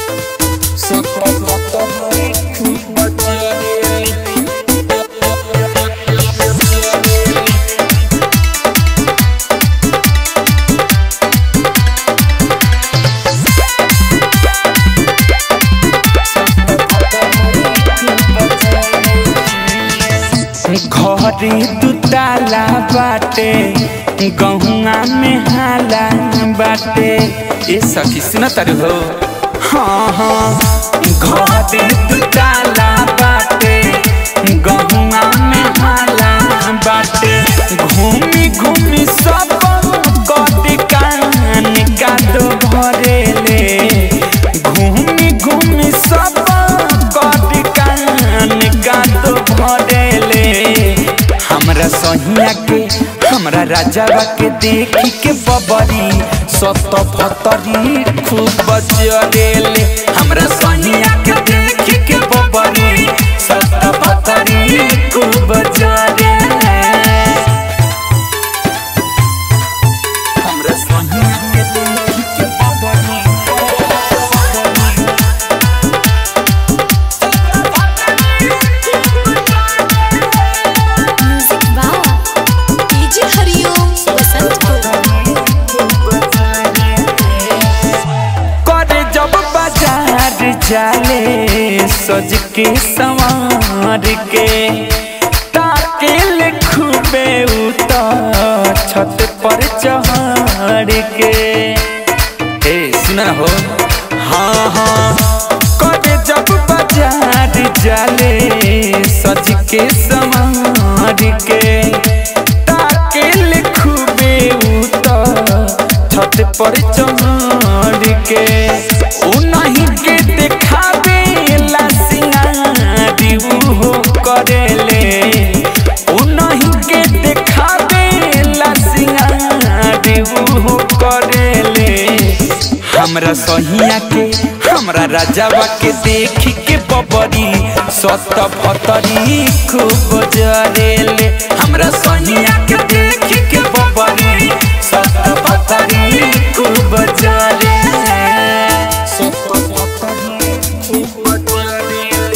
घरे दुताला बाटे गहुआ में हाला बाटे ए सखी सुन तारू हो हाँ हाँ घरे दुताला बाटे गहुआ में हाला बाटे घूमी घूमी सब कद कान का दो भरेले घूमी घूमी सब कद कान का दो भरेले हमरा सहिया के हमरा राजावा के देखी के बबरी सत फतरी खूब जरेले हमरा सहिया के देखी के बबरी सत फतरी खूब जरेले हमरा सहिया के देखी के बबरी music by DJ Hariom Basant को करे जब बाजार जाले सज के संवार के ताके ले खूबे उतर छत पर चढ़ के ए सुना हो हाँ हाँ करे जब बाजार जाले सज के संवार के ताके ले खूबे उतर छत पर चढ़ के उ नहीं के देखावे ला सिंगारी हो करेले उ नहीं के देखावे ला सिंगारी हो करेले हमरा सहिया के हमरा राजावा के देखी के बबरी सत फतरी खूब जरेले हमरा सहिया के देखी के बबरी सत फतरी खूब जरेले सत फतरी खूब जरेले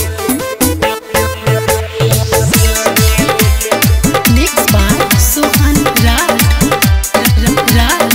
मिक्स बाय सोहन राज राज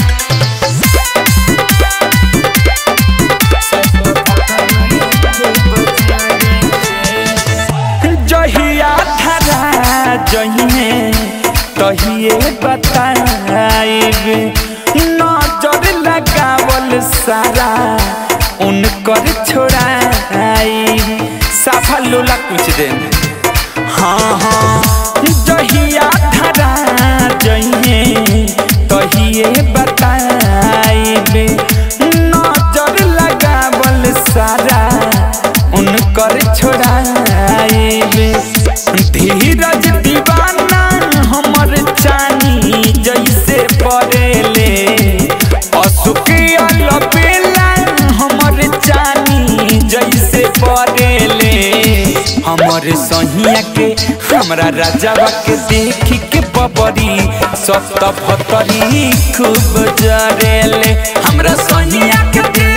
जहिया धरा जहिए तहिए बताइब नजर लगावल सारा उनकर छोड़ाई साफा लोला कुछ दिन हाँ हाँ जहिया धरा जहिए तहिए बताइब नजर लगावल सारा उनकर छोड़ाइब धीरज दीवाना हमर चानी जैसे पड़ेले अशोक अलबेला हमर चानी जैसे पड़ेले हमर सहिया के हमरा राजावा के देखी के बबरी सत फतरी खूब जरेले हमरा सहिया के